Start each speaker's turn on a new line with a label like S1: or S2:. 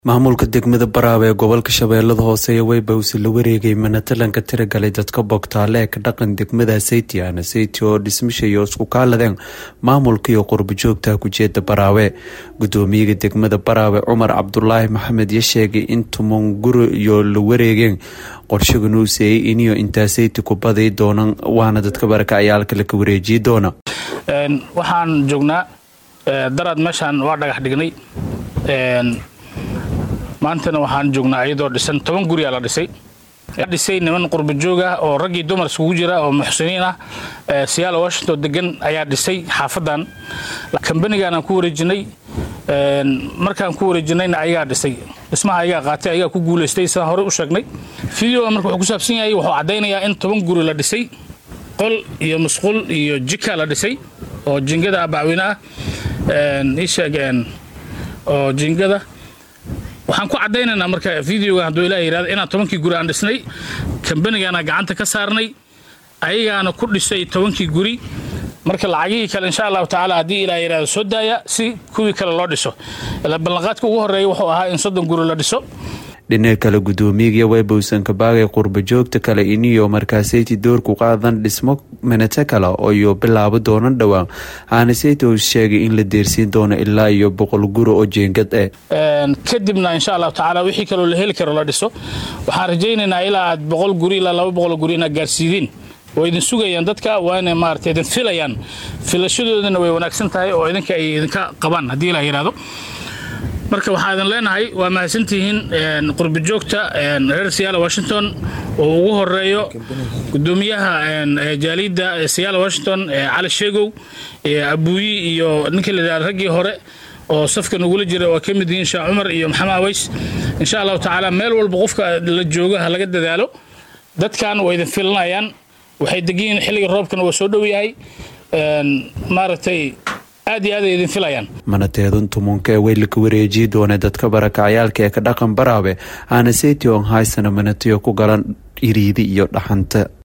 S1: maamulka degmada Baraawe ee gobolka Shabeellada Hoose ayaa Weybawsi la wareegay manatalanka tiragalay dadka bogtaale ee ka dhaqan degmada Seytiana Seyti oo dhismishayo isku kaaladeen maamulka iyo qurbo joogta kujeeda Baraawe gudoomiyaha degmada Baraawe Cumar Cabdulaahi Maxamed ya sheegay in tuman guri iyo la wareegeen qorshagan uu seeyay iniyo intaa Seyti ku baday doonaan waana dadka barakacayaalka la ka wareejiyi doona
S2: waxaan joognaa daraad meeshaan waa dhagax dhignay maantana waxaan joognaa iyadoo dhisan toban guriyaa la dhisay dhisay niman qurba joog ah oo raggii dumar iskugu jira oo muxsiniin ah siyaal washington degan ayaa dhisay xaafadan kambanigaanaan ku wareejinay markaan ku wareejinayna ayagaa dhisay dhismaha ayagaa qaatay ayagaa ku guulaystay sidaan horey u sheegnay videoga marka wuxuu ku saabsan yahay wuxuu caddaynayaa in toban guri la dhisay qol iyo musqul iyo jika la dhisay oo jingada bacweyne ah ii sheeg oo jingada waxaan ku caddaynaynaa marka videoga hadduu ilaah yidhahdo inaan tobankii guri aan dhisnay kambanigaana gacanta ka saarnay ayagaana ku dhisay tobankii guri marka lacagihii kale insha allahu tacaala haddii ilaah yidhahdo soo daaya si kuwii kale loo dhiso ila ballanqaadka ugu horreeya wuxuu ahaa in soddon guri la dhiso
S1: dhinaca kale gudoomiyaga weybowsan kabaagay qurba joogta kale iniyo markaaseyti doorku qaadan dhismo minate kale iyo bilaabo doonan dhowaan aanaseyt uu sheegay in la deersiin doono ilaa iyo boqol guri oo jeengad eh
S2: kadibna insha allahu tacaala wixii kaloo la heli karo la dhiso waxaan rajaynaynaa ilaa aad boqol guri ilaa laba boqol guri inaad gaarsiidiin oo idin sugayaan dadka waa inay maarata idin filayaan filashadoodana way wanaagsan tahay oo idinka ay idinka qabaan haddii ilaa yidhahdo marka waxaa idin leenahay waa mahadsantihiin qurba joogta reer siyaala washington oo ugu horeeyo gudoomiyaha jaaliyadda siyaala washington cali sheegow abuuyi iyo ninkii la yidhahdo raggii hore oo safka nagula jira waa ka mid yihiin sheekh cumar iyo maxamed aweys insha allahu tacaala meel walba qofka la joogo ha laga dadaalo dadkan waa idin filanayaan waxay degiyiin xilliga roobkana waa soo dhow yahay maaragtay aad iyo aad ay idin filayaan
S1: manateedun tumunka ee weylaka wareejiyi doona dadka barakacayaalka ee ka dhaqan baraawe aana seyti on haysana manatiyo ku galan iriidi iyo dhaxanta